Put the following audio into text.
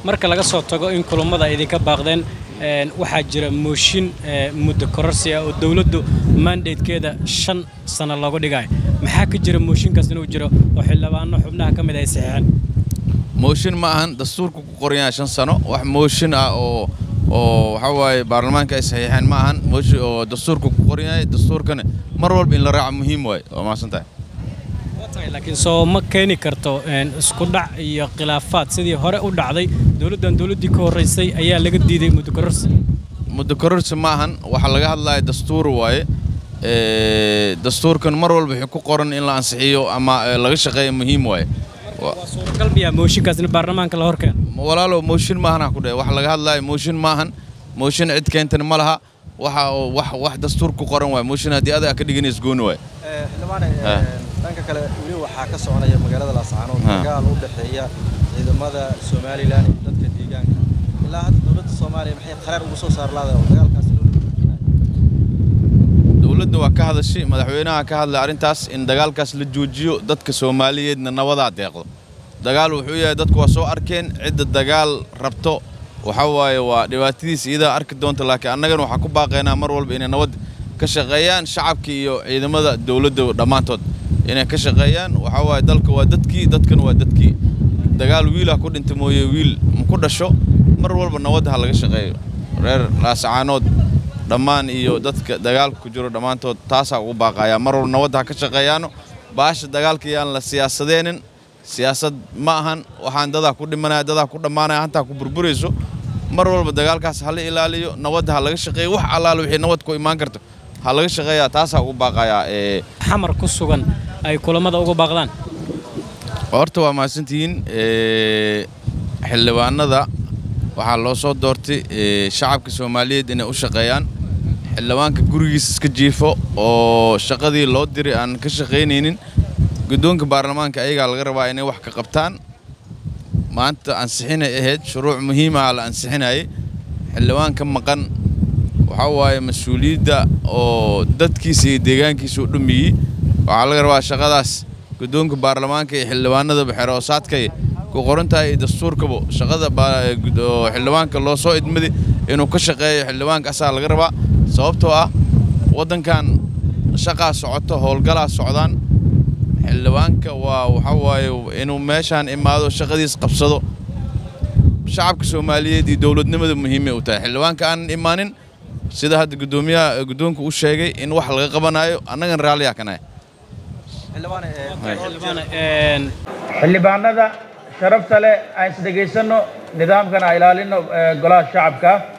marka laga soo tago in kulummada ay idinka baaqdeen waxaa jira mooshin muddo kororsi ah oo dowladdu mandatekeeda shan sano loogu dhigayo maxaa ka jira mooshinkaas inuu jiro oo xildhibaano xubnaha ka mid ay saxiixeen mooshin ma ahan dastuurka ku qoran yahay shan sano wax mooshin ah oo oo waxaa waaye baarlamaanka ay saxiixeen ma ahan mooshin oo dastuurka ku qoran yahay dastuurkana mar walba in la raaco muhiim waaye waa mahadsan tahay laakiin soo ma keeni karto isku dhac iyo khilaafaad sidii hore u dhacday dowladdan dowladdii ka horraysay ayaa laga diiday muddo kororsi muddo kororsi ma ahan waxaa laga hadlaya dastuur waaye dastuurkan mar walba wuxuu ku qoran in la ansixiyo ama laga shaqeeyo muhiim waaye suuragal miyaa mooshinkaas in baarlamaanka la hor keeno walaalow mooshin maahan ku dhe wax laga hadlaayo mooshin maahan mooshin cid keentana ma laha waxa wax wax dastuur ku qoran waay mooshin haddii adaa ka dhiganays gooni waay xildhibaane dhanka kale weli waxaa ka soconaya magaalada laascaanood dagaal u dhexeeya ciidamada somalilan iyo dadka deegaanka ilaa hadda dowladda soomaaliya maxay qaraar ugu soo saar laadahay oo dagaalkaasi loo dowladda waa ka hadashay madaxweynaha ka hadlay arrintaas in dagaalkaas la joojiyo dadka soomaaliyeedna nabadaa deeqdo dagaal wuxuu yahay dadku waa soo arkeen cidda dagaal rabto waxaa waaye waa dhibaatadiisa iyadaa arki doonta laakiin annagana waxaa ku baaqaynaa mar walba inay nabad ka shaqeeyaan shacabka iyo ciidamada dowladda dhammaantood inay ka shaqeeyaan waxaa waaye dalka waa dadkii dadkana waa dadkii dagaal wiilaa ku dhinta mooye wiil ku dhasho mar walba nabadda ha laga shaqeeyo reer laasacaanood dhammaan iyo dadka dagaalka ku jiro dhammaantood taasaa ugu baaqayaa mar walba nabadda ha ka shaqeeyaano baasha dagaalka yaan la siyaasadeenin siyaasad ma ahan waxaan dadaa ku dhimanaya dadaa ku dhammaanaya hantaa ku burburayso mar walba dagaalkaas hala ilaaliyo nabadda ha laga shaqeeyo wax allaale wixii nabad ku imaan karto ha laga shaqeeyaa taasaa ugu baaqayaa xamar ku sugan ay kulammada uga baaqdaan horta waa mahadsantihiin xildhibaanada waxaa loo soo doortay shacabka soomaaliyeed inay u shaqeeyaan xildhibaanka gurigiisa iska jiifo oo shaqadii loo diray aan ka shaqaynaynin guddoonka baarlamaanka ayagaa laga rabaa inay wax ka qabtaan maanta ansixinay ahayd shuruuc muhiimaha la ansixinayay xildhibaan ka maqan waxaa waaye mas-uuliyadda oo dadkiisa iyo deegaankiisa u dhumiyey waxaa laga rabaa shaqadaas guddoonka baarlamaanka iyo xildhibaanadaba xeroosaadkay ku qoran tahay iyo dastuurkaba shaqada xildhibaanka loo soo idmaday inuu ka shaqeeyo xildhibaanka asaa laga rabaa sababtoo ah waddankan shaqaa socoto howlgalaa socdaan xildhibaanka waa waxaa waaye inuu meeshaan imaado shaqadiis qabsado shacabka soomaaliyeed iyo dowladnimada muhiimay u tahay xildhibaanka aanan imaanin sida hadda guddoomiyaha guddoonka u sheegay in wax laga qabanayo annagan raalliyaa ka nahay xildhibaanada sharafta leh aan isdhegaysanno nidaamkana ilaalinno golaha shacabka